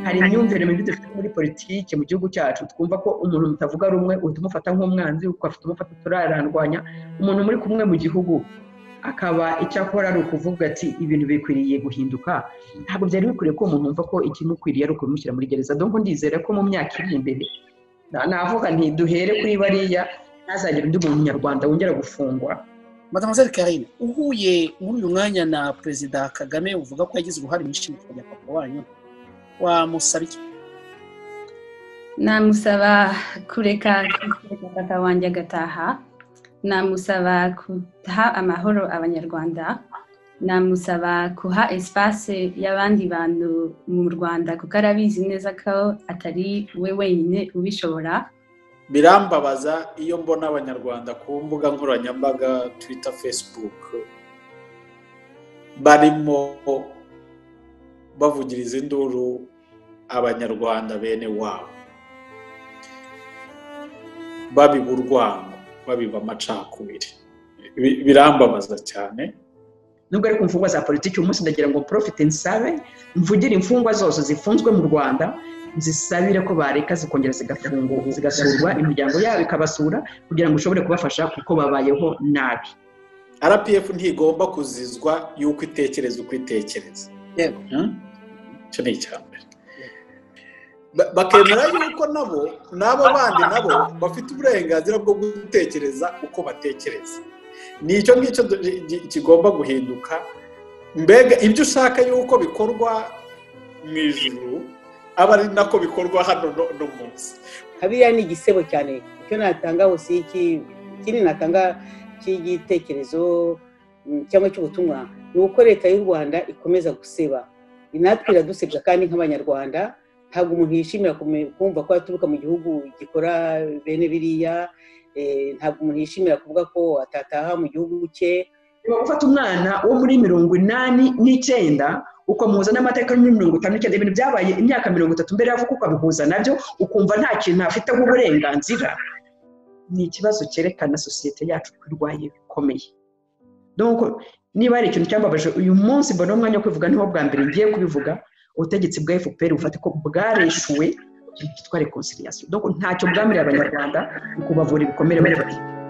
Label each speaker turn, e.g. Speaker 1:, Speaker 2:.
Speaker 1: hari imyumvire mibi dufite muri politiki mu gihugu cyacu twumva ko umuntu mutavuga rumwe uhita umufata nk'umwanzi ugafata umufata turarandwanya umuntu muri kumwe mu gihugu akaba icyo akora ari ukuvuga ati ibintu bikwiriye guhinduka ntabwo byari bikwiriye ko umuntu wumva ko ikimukwiriye ari ukubimushyira muri gereza dore ko ndizera ko mu myaka iri imbere navuga ntiduhere kuri bariya ntazagire undi muntu nyarwanda wongera gufungwa
Speaker 2: madamascene karine uhuye muri uyu mwanya na perezida kagame uvuga ko yagize uruhare mu ishingwa rya papa wanyu wamusaba iki
Speaker 3: namusaba kureka papa wanjye agataha namusaba guha amahoro abanyarwanda namusaba guha esipase y'abandi bantu mu rwanda kuko arabizi neza ko atari we wenyine ubishobora
Speaker 2: birambabaza iyo mbona abanyarwanda ku mbuga nkoranyambaga twita fesibuke barimo bavugiriza induru abanyarwanda bene wabo babiba urwango babiba amacakubiri birambabaza cyane
Speaker 1: nubwo ariko imfungwa za politiki uyu munsi ndagira ngo porofite nsabe mvugire imfungwa zose zifunzwe mu rwanda zisabire ko bareka zikongera zigasurwa imiryango yabo ikabasura kugira ngo ushobore kubafasha kuko babayeho nabi
Speaker 2: rpf ntigomba kuzizwa y'uko itekereza uko itekereza icyo ni icya mbere bakemera yuko nabo n'abo bandi nabo bafite uburenganzira bwo gutekereza uko batekereza ni icyo ngicyo kigomba guhinduka mbega ibyo ushaka yuko bikorwa mu ijuru aba ari nako bikorwa hano no munsi
Speaker 4: hariya ni igisebo cyane icyo natanga si iki ikindi natanga cy'igitekerezo cyangwa cy'ubutumwa ni uko leta y'u rwanda ikomeza guseba natwe iradusebya kandi nk'abanyarwanda ntabwo umuntu yishimira kumva ko aturuka mu gihugu gikora bene biriya ntabwo umuntu yishimira kuvuga ko atataha mu gihugu cye
Speaker 1: gufata umwana wo muri mirongo inani n'icyenda ukamuhuza n'amateka muri mirongo itanu n'icyenda ibintu byabaye imyaka mirongo itatu mbere y'avuka ukabihuza nabyo ukumva nta kintu afiteho uburenganzira ni ikibazo cyerekana sosiyete yacu ko irwaye bikomeye niba hari ikintu cyambabaje uyu munsi mbona umwanya wo kwivuga niho bwa mbere ngiye kubivuga ubutegetsi bwa fpr bufate ko bwareshuwe cyitwa rekonsiriyasiyo ntacyo bwamiriye abanyarwanda ni ukubavura ibikomere bafite